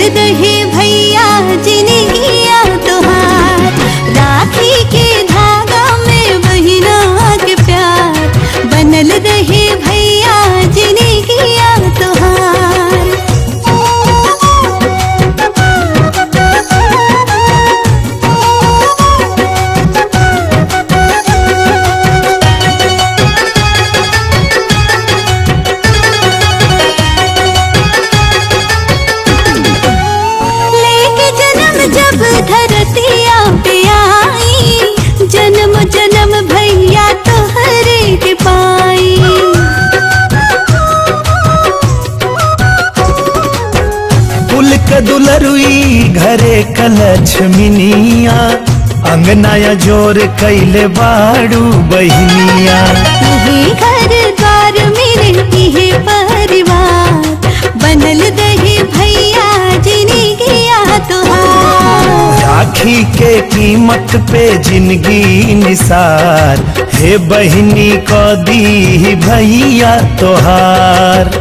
रहे भैया जिनगिया तोहार राखी के धागा में बहिना के प्यार बनल रहे भैया जिनगिया लेके जन्म जब धरतिया पे आई जन्म जन्म भैया तोहरे के पाई कुल क दुलरुई घरे कलक्ष्मिनिया अंगनाया जोर कैले बाड़ू बहिनिया यही घर द्वार मेरे यही परिवार बनल दही भैया जिनी गया तोहार राखी के कीमत पे जिंदगी निसार हे बहिनी को दी भैया तोहार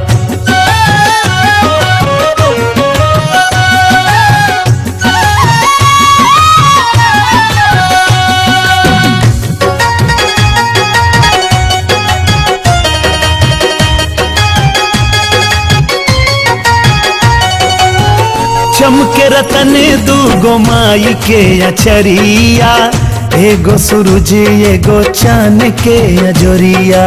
चमके रतन दूगो माई के अचरिया एगो सूरज एगो चांद के अजोरिया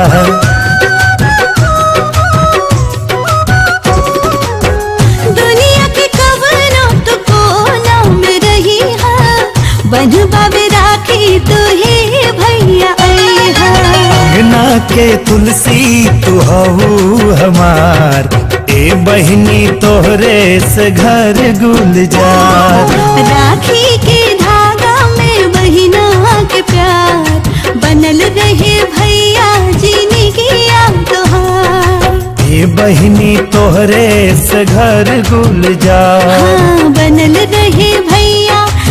दुनिया के कवनो तो कोना में रही है बनवा में राखी तो हे भैया आई है अंगना के तुलसी तू हऊ हमार ए बहिनी तोहरे से घर गुलजार राखी के धागा में बहिना के प्यार बनल रहे भैया जीने की तोहार ए बहिनी तोहरे से घर गुलजार हाँ बनल रहे भैया